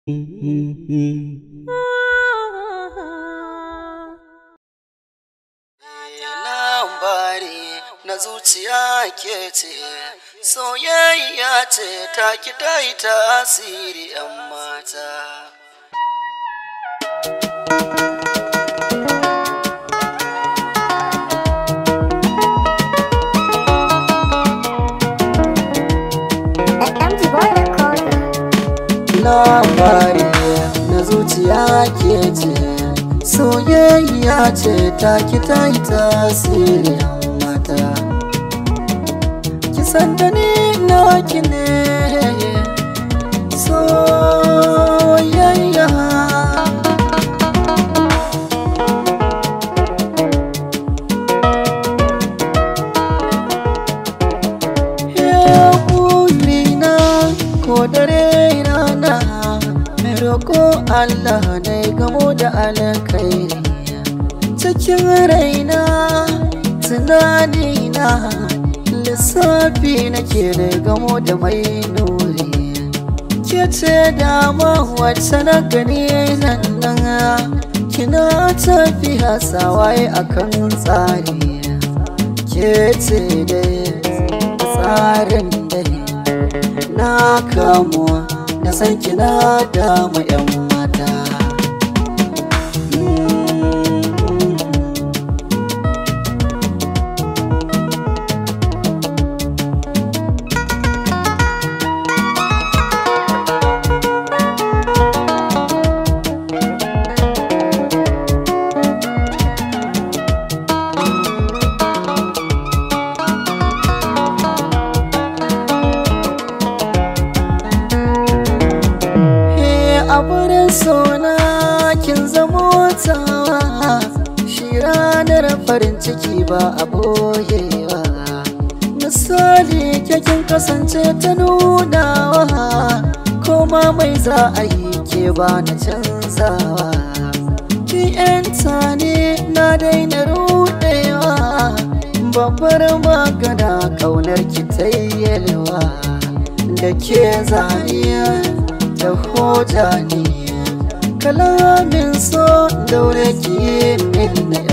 Labari na zuciya ke ce, soyayya ce ta ki ta yi tasiri 'yan mata. MG Boy Recorder. labari na zuciya ke ce soyayya ce ta ki ta yi tasiri mata kisan da ni na ki ne soyayya ya na ko dare rana mai roƙo Allah na gamo da alkhairi cikin raina tunanina lissafi nake da gamo da mai nuri ke ce dama wacce na gani nan nan kina tafiya sawaye akan tsari ke ce dai tsarin dai na kamuwa na san kina damu yan mata He a wurin sona kin zamo tawa shi ranar farin ciki ba a boyewa misali ke kin kasance ta nunawa koma mai za a yi ke ba na canzawa ki yanta ne na daina rudewa babbar magana kaunar ki ta yelwa da ke zaniya da hoja ne kalamin so daure ki min na